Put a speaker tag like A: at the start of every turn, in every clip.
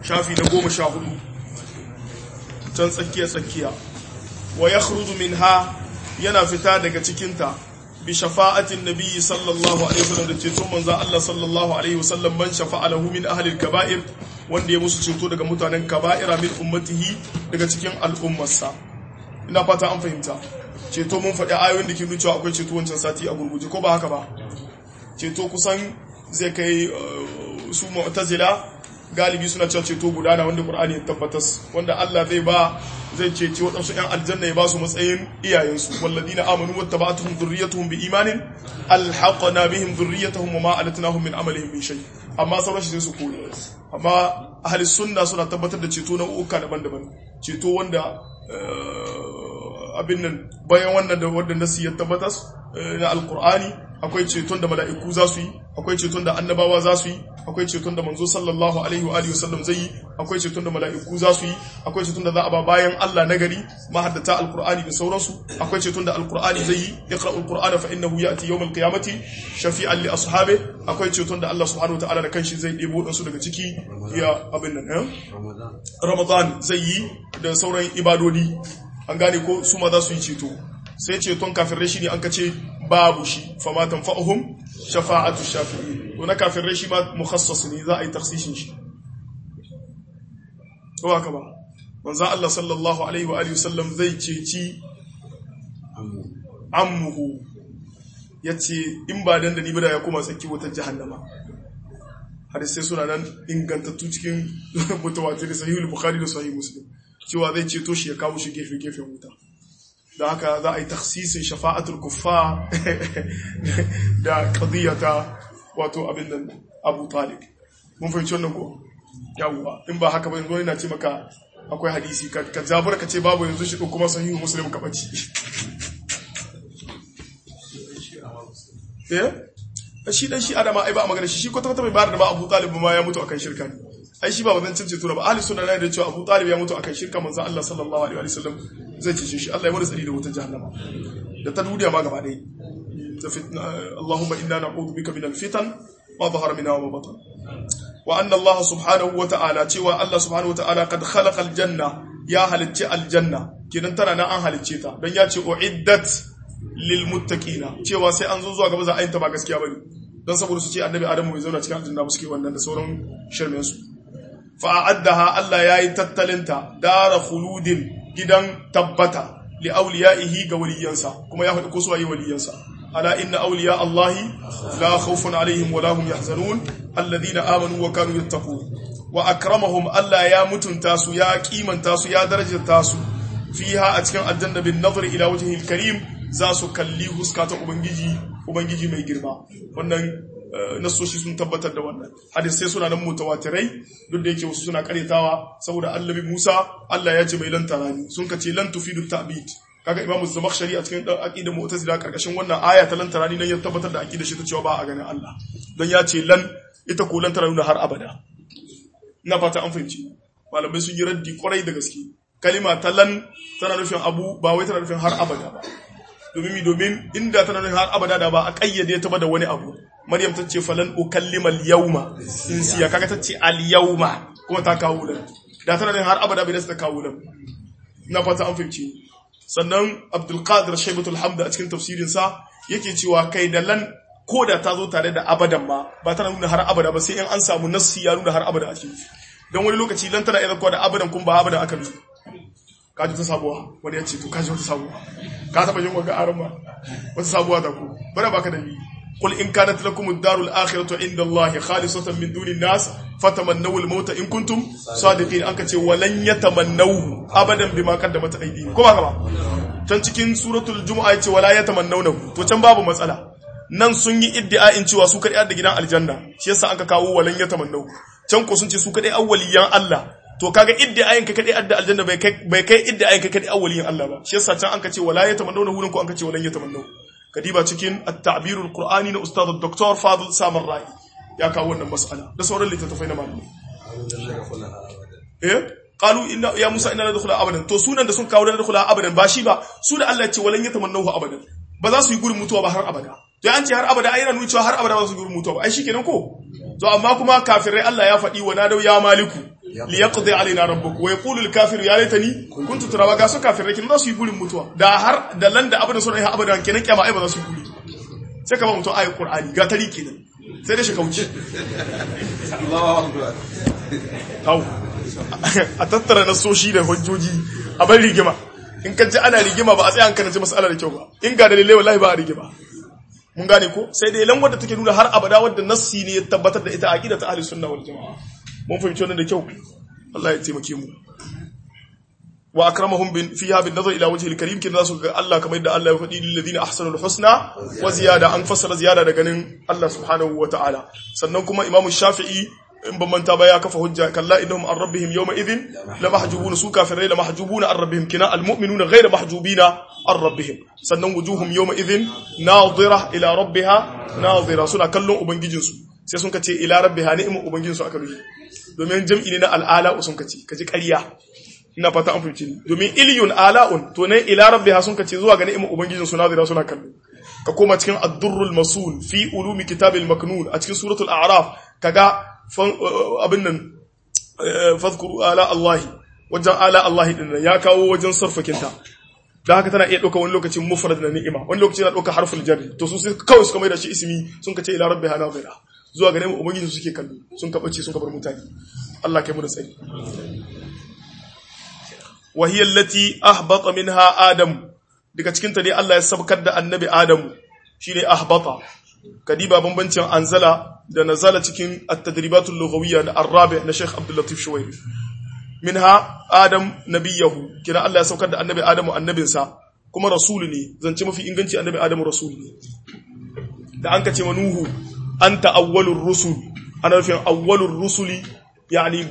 A: shafi na goma sha hudu can tsakiya tsakiya wa ya minha yana fita daga cikinta bi shafa'atin nabiyyi sallallahu alaihi wasallam da ceton manzon Allah sallallahu alaihi wasallam man shafa'a lahu min ahli al-kaba'ir wanda ya musu ceto daga mutanen kaba'ira min ummatihi daga cikin al'ummarsa ina fata an fahimta ceto mun faɗi ayoyin da ke nuna cewa akwai ceto wancan sati a gurguje ko ba haka ba ceto kusan zai kai su mu'tazila galibi suna cewa ceto gudana wanda Qur'ani ya tabbatas wanda Allah zai ba zai ceci waɗansu ‘yan aljanna ya ba su matsayin iyayensu walladina amanu wattaba'atuhum dhurriyyatuhum bi imanin alhaqna bihim dhurriyyatahum wa ma alatnahum min amalihim min shay amma sauran shi sai su kore amma ahli sunna suna tabbatar da ceto na uka daban-daban ceto wanda abin nan bayan wannan da wanda nasi ya tabbatas na alqur'ani akwai ceton da mala'iku za su yi akwai ceton da annabawa za su yi akwai ceton da manzo sallallahu alaihi wa alihi wasallam zai yi akwai ceton da mala'iku za su yi akwai ceton da za a ba bayan Allah nagari mahaddata alqur'ani da sauransu akwai ceton da alqur'ani zai yi iqra'ul qur'ana fa innahu ya'ti yawmal qiyamati shafi'an li ashabi akwai ceton da Allah subhanahu wataala da kanshi zai debo dan su daga ciki ya abin nan eh ramadan zai yi da sauran ibadodi an gane ko su ma za su yi ceto sai ceton kafirai shi ne an kace babu shi fama tanfa'uhum shafa'atu shafi'in to na kafirai shi ma mukhassas ne za a yi taksishin shi to haka ba manzo Allah sallallahu alaihi wa alihi wasallam zai ceci ammuhu yace in ba dan da ni ba da ya koma tsaki wata jahannama har sai suna nan ingantattu cikin mutawatir sahihul bukhari da sahih muslim cewa zai ceto shi ya kawo shi gefe gefen wuta da haka za a yi taksisin shafa'atul kuffa da qadiyata wato abin nan Abu Talib mun fahimci wannan ko yawwa in ba haka ba yanzu ina ce maka akwai hadisi ka zabura ka ce babu yanzu shi kuma sahihu muslim ka bace eh shi dan shi adama ai ba a magana shi shi kwata kwata bai bayar da ba Abu Talib ma ya mutu akan shirka ne ai shi ba wadan cin ceto ba ahli sunna ne da cewa Abu Talib ya mutu akan shirka manzo Allah sallallahu alaihi wa sallam zai ce shi Allah ya bada tsari da wutar jahannama da ta duniya ma gaba ɗaya ta fitna Allahumma inna na'udhu bika min al-fitan ma dhahara minha wa batan wa anna Allah subhanahu wa ta'ala cewa Allah subhanahu wa ta'ala kad khalaqa al-janna ya halicci aljanna kenan tana nan an halicce ta dan ya ce uiddat lil muttaqina cewa sai an zo zuwa gaba za a yinta ba gaskiya bane dan saboda su ce annabi Adamu bai zauna cikin aljanna ba suke wannan da sauran shirmen su fa a'addaha Allah yayi tattalinta dara khuludin gidan tabbata li awliyaihi ga waliyansa kuma ya faɗi ko su waye waliyansa ala inna awliya Allahi la khawfun alaihim wa la hum yahzanun alladhina amanu wa kanu yattaqun wa akramahum Allah ya mutunta su ya kimanta su ya darajata su fiha a cikin aljanna bin nazari ila wajhil karim za su kalli huska ta ubangiji ubangiji mai girma wannan nasoshi sun tabbatar da wannan hadisai suna nan mutawatirai duk da yake wasu suna karetawa saboda annabi Musa Allah ya ce mai lan tarani sun kace lan tufidu ta'bid kaga imamu zamakhshari a cikin aqidar mu'tazila karkashin wannan aya ta lan tarani nan ya tabbatar da aqidar shi ta cewa ba a ganin Allah don ya ce lan ita ko lan tarani har abada ina fata an fahimci malamai sun yi raddi kwarai da gaske kalima ta lan tana nufin abu ba wai tana nufin har abada ba domin domin inda tana nufin har abada da ba a kayyade ta ba da wani abu maryam ta ce falan ukallima al-yawma insiya kaga ta ce al-yawma kuma ta kawo lan da tana nufin har abada bai da ta kawo lan ina fata an fahimci sannan abdul qadir shaybatul hamd a cikin tafsirin sa yake cewa kai da lan ko da ta zo tare da abadan ma ba tana nuna har abada ba sai in an samu nassi ya nuna har abada a cikin don wani lokaci lan tana iya da abadan kun ba abada aka nufi kaji ta sabuwa wani ya ce to kaji wata sabuwa ka taba yin waga aran ma wata sabuwa da ku bana baka da ni qul in kanat lakum ad-darul akhiratu inda allahi khalisatan min duni nas fatamannaw al-maut in kuntum sadiqin an kace walan yatamannaw abadan bima qaddamat aydihim ko ba ka ba can cikin suratul jumu'a yace wala yatamannawna to can babu matsala nan sun yi iddia'in cewa su kadai da gidan aljanna shi yasa aka kawo walan yatamannaw can ko sun ce su kadai awwaliyan Allah to kaga iddia'in ka kadai adda aljanna bai kai bai kai iddia'in ka kadai awwaliyan Allah ba shi yasa can an ka ce wala yatamannawna wurin ko an ka ce walan yatamannaw kadiba cikin at-ta'birul qur'ani na ustad dr fadil samar rai ya kawo wannan mas'ala da sauran littattafai na malamai eh qalu inna ya musa inna nadkhula abadan to sunan da sun kawo da nadkhula abadan ba shi ba su da Allah ya ce walan yatamannahu abadan ba za su yi gurin mutuwa ba har abada to an ce har abada ai yana nuna cewa har abada ba su yi gurin mutuwa ba ai shikenan ko to amma kuma kafirai Allah ya faɗi wa nadau ya maliku liyaqdi alaina rabbuk wa yaqulu al-kafiru ya laitani kuntu turaba ga su kafirai kin za su yi burin mutuwa da har da lan da abada sun yi abada kenan kiyama ai ba za su yi buri sai ka ba mutum ayi qur'ani ga tari kenan sai da shi kauce hau a tattara nasoshi da hujjoji a bar rigima in ka ji ana rigima ba a tsaya an karanci mas'ala da kyau ba in ga dalilai wallahi ba a rigima mun gane ko sai dai lan wadda take nuna har abada wadda nassi ne ya tabbatar da ita aqida ta ahli sunna wal jamaa mun fahimci wannan da kyau Allah ya taimake mu wa akramahum bin fiha bin nazar ila wajhi al-karim kin zasu ga Allah kamar yadda Allah ya faɗi lil ladina ahsanul husna wa ziyada an fassara ziyada da ganin Allah subhanahu wa ta'ala sannan kuma imamu shafi'i in ban manta ba ya kafa hujja kalla innahum an rabbihim yawma idhin la mahjubuna su kafirai la mahjubuna an rabbihim kina almu'minuna ghayra mahjubina an rabbihim sannan wujuhum yawma idhin nadira ila rabbiha nadira suna kallon ubangijin su sai sun kace ila rabbiha ni'mu ubangijin su aka ruhi domin jam'i ne na al'ala sun kace kaji ƙarya ina fata an fahimci ni domin iliyun ala'un to ne ila rabbiha sun kace zuwa ga ni'mu ubangijin su nadira suna kallo ka koma cikin ad-durrul masul fi ulumi kitabil maknun a cikin suratul a'raf kaga abin nan fadkuru ala Allahi wajen ala Allahi din ya kawo wajen sarfakinta da haka tana iya ɗauka wani lokacin mufrad na ni'ima wani lokacin na ɗauka harful jarri to su sai kawai suka mai da shi ismi sun kace ila rabbiha nazira zuwa ga neman ubangiji suke kallo sun kabace sun kabar mutane Allah kai mu da tsari wa hiya allati ahbata minha adam daga cikin ta ne Allah ya sabkar da annabi adamu shine ahbata kadiba bambancin anzala da nazala cikin at-tadribatul lughawiyya na arabi na Sheikh Abdul Latif Shuwairi minha adam nabiyahu kira Allah ya saukar da annabi adamu annabinsa kuma rasulu ne zance mafi inganci annabi adamu rasulu ne da an kace manuhu anta awwalur rusul ana nufin awwalur rusuli yani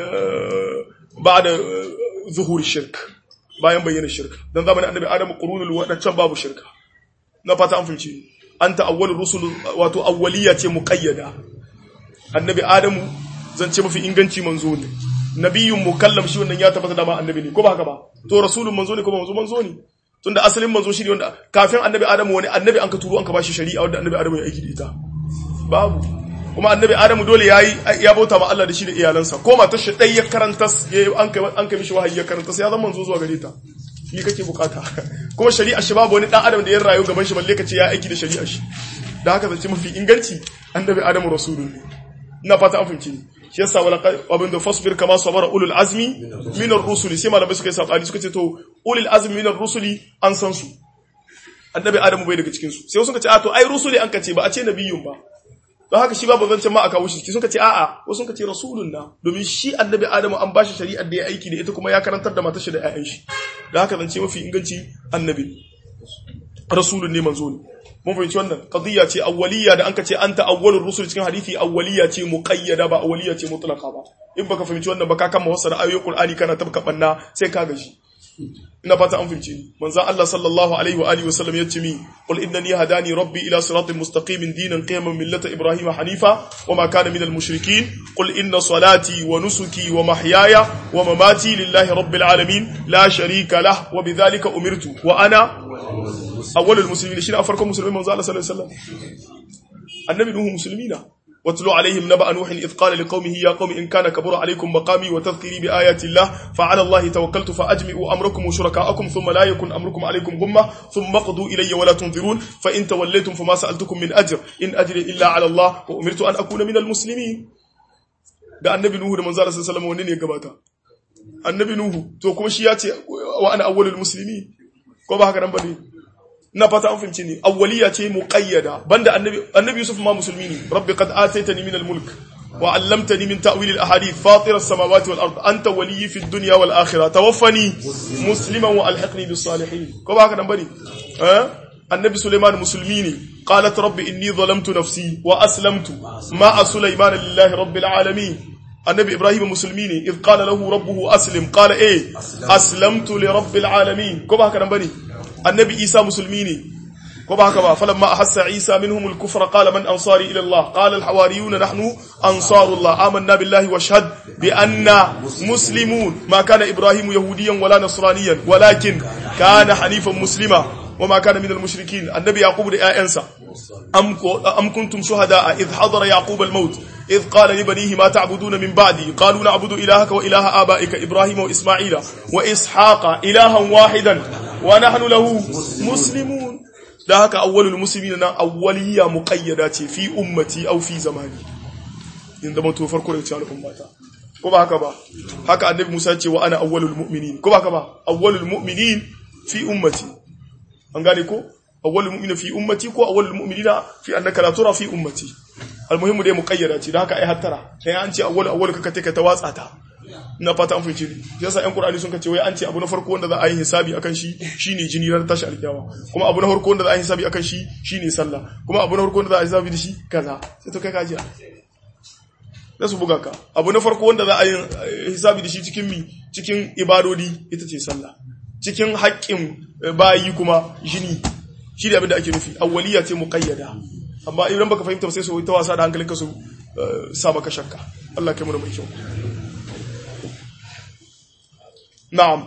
A: ba'da zuhur shirk bayan bayyana shirka dan zamanin annabi adamu qurunul wadancan babu shirka na fata an fahimci anta awwalur rusul wato awwaliya ce muqayyada annabi adamu zance mafi inganci manzo ne nabiyyun mukallam shi wannan ya tabbata da ma annabi ne ko ba haka ba to rasulun manzo ne ko manzo manzo ne tunda asalin manzo shi ne wanda kafin annabi adamu wani annabi an ka turo an ka bashi shari'a wanda annabi adamu ya aiki da ita babu kuma annabi adamu dole yayi ya bauta ma Allah da shi da iyalansa ko matar shi dai ya karanta an kai an kai mishi wahayi ya karanta sai ya zama manzo zuwa gare ta ni kake bukata kuma shari'a shi babu wani dan adam da ya rayu gaban shi balle kace ya aiki da shari'a shi da haka zance mafi inganci annabi adamu rasulun ne ina fata an fahimci ni shi yasa wala abin da fasbir kama sabara ulul azmi min ar-rusuli sai malamai suka yi sabani suka ce to ulul azmi min ar-rusuli an san su annabi adamu bai daga cikin su sai suka ce a to ai rusuli an kace ba a ce nabiyun ba don haka shi babu zancen ma aka wuce shi suka ce a'a wasu suka ce rasulun na domin shi annabi adamu an bashi shari'ar da ya aiki da ita kuma ya karantar da matar shi da ƴaƴan shi da haka zance mafi inganci annabi rasulun ne manzo ne mun fahimci wannan qadiyya ce awwaliyya da anka ce anta awwalur rusul cikin hadisi awwaliyya ce muqayyada ba awwaliyya ce mutlaqa ba in baka fahimci wannan ba ka kama wasara ayoyin qur'ani kana tabka banna sai ka gaji ina fata an fahimci ni manzo Allah sallallahu alaihi wa alihi wasallam yace mi qul innani hadani rabbi ila siratin mustaqimin dinan qiyaman millata ibrahim hanifa wa ma kana minal mushrikin qul inna salati wa nusuki wa mahyaya wa mamati lillahi rabbil alamin la sharika lah wa bidhalika umirtu wa ana awwalul muslimin shi ne a farkon musulmi manzo Allah sallallahu alaihi wasallam annabi nuhu muslimina واتلو عليهم نبأ نوح إذ قال لقومه يا قوم إن كان كبر عليكم مقامي وتذكيري بآيات الله فعلى الله توكلت فأجمعوا أمركم وشركاءكم ثم لا يكن أمركم عليكم غمة ثم قضوا إلي ولا تنظرون فإن توليتم فما سألتكم من أجر إن أجري إلا على الله وأمرت أن أكون من المسلمين da annabi Nuhu da manzo Allah sallallahu alaihi wasallam wanne ne gabata annabi Nuhu to kuma shi ya ce wa ana awwalul muslimin ko ba haka nan bane na fata an fahimci ne awwaliya ce muqayyada banda annabi annabi Yusuf ma musulmi ne rabbi qad ataitani min al-mulk wa 'allamtani min ta'wil al-ahadith fatir as-samawati wal ard anta waliyyi fid dunya wal akhirah tawaffani musliman wa alhiqni bis salihin ko ba haka nan bane eh annabi Sulaiman musulmi ne qalat rabbi inni zalamtu nafsi wa aslamtu ma'a Sulaiman lillahi rabbil alamin annabi Ibrahim musulmi ne idh qala lahu rabbuhu aslim qala eh aslamtu li rabbil alamin ko ba haka nan bane annabi isa musulmi ne ko ba haka ba falamma ahassa isa minhum al-kufra qala man ansari ila allah qala al-hawariyuna nahnu ansarullah amanna billahi washhad bi anna muslimun ma kana ibrahim yahudiyan wala nasraniyan walakin kana hanifan muslima وما كان من المشركين النبي يعقوب da ƴaƴansa am am kuntum shuhada idh hadara yaqub al-maut idh qala li banihi ma ta'buduna min ba'di qalu na'budu ilahaka wa ilaha abaika ibrahima wa isma'ila wa ishaqa ilahan wahidan wa nahnu lahu muslimun da haka awwalul muslimina nan awwaliya muqayyada ce fi ummati aw fi zamani in zama to farko da cikin ummata ko ba haka ba haka annabi Musa ce wa ana awwalul mu'minin ko ba haka ba awwalul mu'minin fi ummati an gane ko awwalul mu'minin fi ummati ko awwalul mu'minina fi annaka la tura fi ummati almuhimmu dai muqayyada ce da haka ai hattara sai an ce awwal awwal ka take ta watsa ta ina fata an fice ni yasa ƴan qur'ani sun kace wai an ce abu na farko wanda za a yi hisabi akan shi shine jini ran tashi alkiyama kuma abu na farko wanda za a yi hisabi akan shi shine sallah kuma abu na farko wanda za a yi hisabi da shi kaza sai to kai kaji da su buga ka abu na farko wanda za a yi hisabi da shi cikin mi cikin ibadodi ita ce sallah cikin haƙƙin bayi kuma jini shi da abin da ake nufi awwaliya ce muqayyada amma idan baka fahimta ba sai su ta wasa da hankalinka su sa maka shakka Allah kai mu mai kyau na'am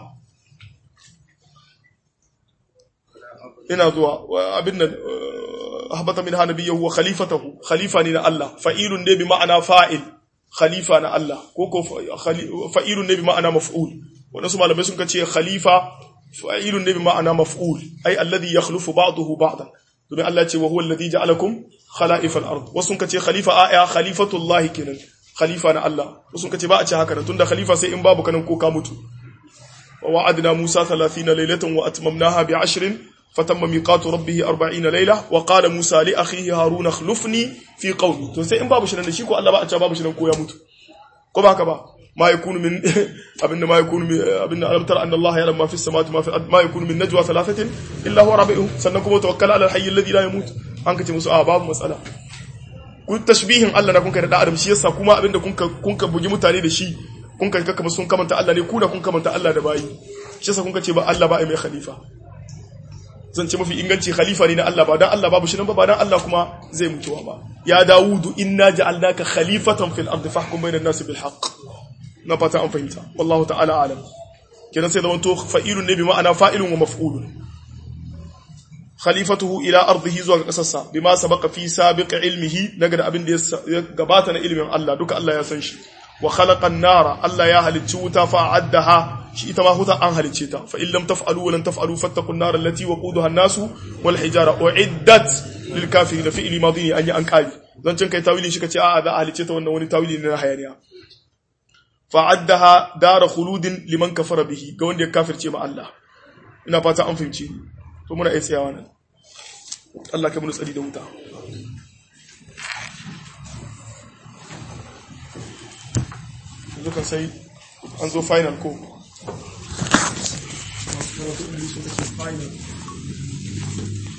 A: ina zuwa abin nan habata min hanabiyyu wa khalifatahu khalifa ne na Allah fa'ilun ne bi ma'ana fa'il khalifa na Allah ko ko fa'ilun ne bi ma'ana maf'ul wannan su malamai sun kace khalifa fa'ilun ne bi ma'ana maf'ul ai alladhi yakhlufu ba'dahu ba'dan domin Allah ce wa huwa alladhi ja'alakum khala'if al-ard wasu kace khalifa aya khalifatullahi kenan khalifa na Allah wasu kace ba a ce haka tunda khalifa sai in babu kanan ko ka mutu wa wa'adna Musa 30 laylatan wa atmamnaha bi 10 fatamma miqatu rabbih 40 layla wa qala Musa li akhihi Harun akhlifni fi qawmi to sai in babu shi nan shi ko Allah ba a ce babu shi nan ko ya mutu ko ba haka ba ما يكون من ابن ما يكون من ابن الم ترى ان الله يعلم ما في السماوات وما في الارض ما يكون من نجوى ثلاثه الا هو رابعهم سنكم توكل على الحي الذي لا يموت an kace musu a babu matsala ku tashbihin Allah na kun kai da adam shi yasa kuma abinda kun ka kun ka bugi mutane da shi kun ka kaka sun kamanta Allah ne ku da kun kamanta Allah da bayi shi yasa kun ka ce ba Allah ba ai mai khalifa zan ce mafi inganci khalifa ne na Allah ba dan Allah babu shi nan ba ba dan Allah kuma zai mutuwa ba ya dawudu inna ja'alnaka khalifatan fil ardi fahkum bainan nasi bil haqq na fata an fahimta wallahu ta'ala alam kenan sai zaman to fa'ilun ne bi ma'ana fa'ilun wa maf'ulun khalifatuhu ila ardihi zuwa ga kasarsa bima sabaqa fi sabiq ilmihi daga da abin da ya gabata na ilimin Allah duka Allah ya san shi wa khalaqa an-nara Allah ya halicci wuta fa addaha shi ita ma huta an halicce ta fa in lam taf'alu wa lan taf'alu fattaqun nar allati waquduha an-nasu wal hijara uiddat lil kafirin fi'li madini an yi an kali zan cin kai tawili shi kace a'a za a halicce ta wannan wani tawili ne na hayaniya fa'addaha dara khuludin liman kafara bihi ga wanda ya kafirce ma Allah ina fata an fahimci to muna iya tsayawa nan Allah kai mun tsari da wuta yanzu kan sai an zo final ko final